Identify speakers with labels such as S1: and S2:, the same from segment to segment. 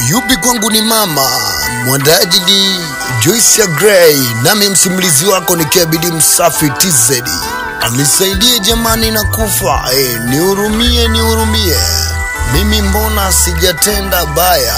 S1: yupi kwangu ni mama, mwandaji ni Joyce Gray, nami msimulizi wako ni Kebidi Msafi TZ. Anisaidie jamani na kufa eh, nihurumie, nihurumie mimi, mbona sijatenda baya,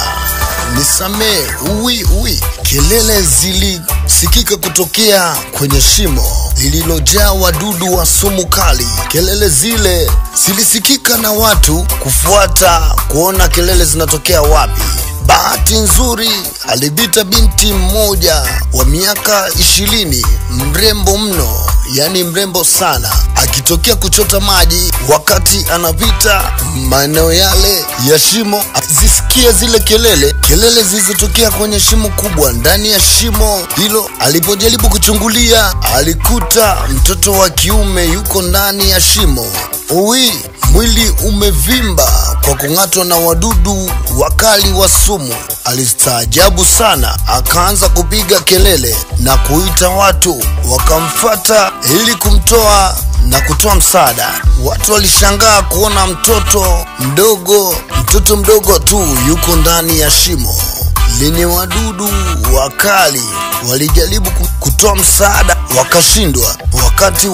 S1: nisamee uwi uwi. Kelele zilisikika kutokea kwenye shimo lililojaa wadudu wa sumu kali. Kelele zile zilisikika na watu kufuata kuona kelele zinatokea wapi. Bahati nzuri alipita binti mmoja wa miaka ishirini, mrembo mno, yani mrembo sana, akitokea kuchota maji. Wakati anapita maeneo yale ya shimo, azisikia zile kelele, kelele zilizotokea kwenye shimo kubwa. Ndani ya shimo hilo, alipojaribu kuchungulia, alikuta mtoto wa kiume yuko ndani ya shimo. Uwi, mwili umevimba kwa kung'atwa na wadudu wakali wa sumu. Alistaajabu sana, akaanza kupiga kelele na kuita watu wakamfata ili kumtoa na kutoa msaada. Watu walishangaa kuona mtoto mdogo, mtoto mdogo tu yuko ndani ya shimo lenye wadudu wakali. Walijaribu kutoa msaada wakashindwa. Wakati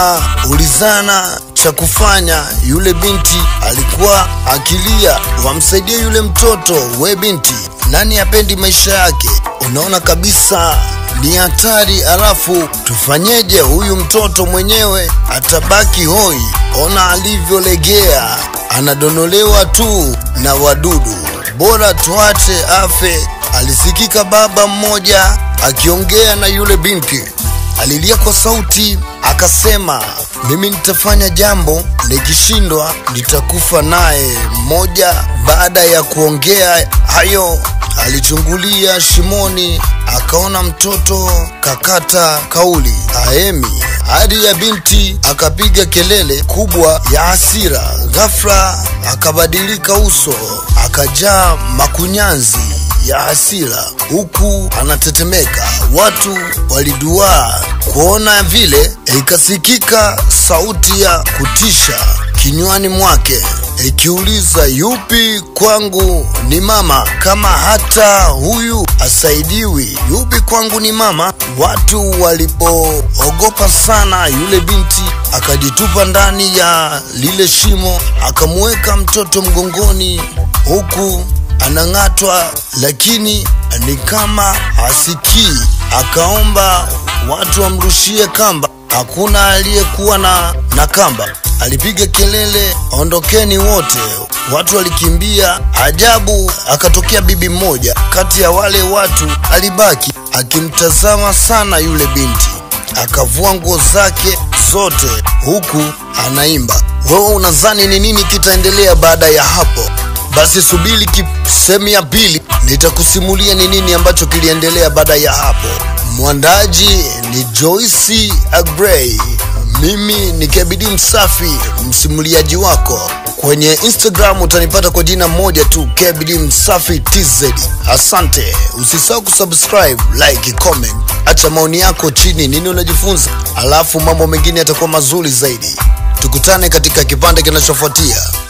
S1: wanaulizana cha kufanya, yule binti alikuwa akilia, wamsaidie yule mtoto. We binti, nani apendi maisha yake? Unaona kabisa ni hatari, alafu tufanyeje? Huyu mtoto mwenyewe atabaki hoi. Ona alivyolegea, anadonolewa tu na wadudu. Bora tuache afe. Alisikika baba mmoja akiongea na yule binti, alilia kwa sauti akasema, mimi nitafanya jambo, nikishindwa nitakufa naye. Mmoja baada ya kuongea hayo alichungulia shimoni, akaona mtoto kakata kauli aemi. Hadi ya binti akapiga kelele kubwa ya hasira. Ghafla akabadilika uso, akajaa makunyanzi ya hasira huku anatetemeka. Watu waliduaa kuona vile, ikasikika sauti ya kutisha kinywani mwake ikiuliza, yupi kwangu ni mama kama hata huyu asaidiwi? Yupi kwangu ni mama? Watu walipoogopa sana, yule binti akajitupa ndani ya lile shimo, akamweka mtoto mgongoni huku anang'atwa, lakini ni kama hasikii. Akaomba watu wamrushie kamba, hakuna aliyekuwa na, na kamba. Alipiga kelele, ondokeni wote! Watu walikimbia. Ajabu, akatokea bibi mmoja kati ya wale watu, alibaki akimtazama sana yule binti, akavua nguo zake zote huku anaimba. Wewe unadhani ni nini kitaendelea baada ya hapo? Basi subiri sehemu ya pili, nitakusimulia ni nini ambacho kiliendelea baada ya hapo. Mwandaji ni Joyce Agrey, mimi ni Kebidi Msafi, msimuliaji wako. Kwenye Instagram utanipata kwa jina moja tu, Kebidi Msafi TZ. Asante, usisahau kusubscribe, like, comment, acha maoni yako chini, nini unajifunza, alafu mambo mengine yatakuwa mazuri zaidi. Tukutane katika kipande kinachofuatia.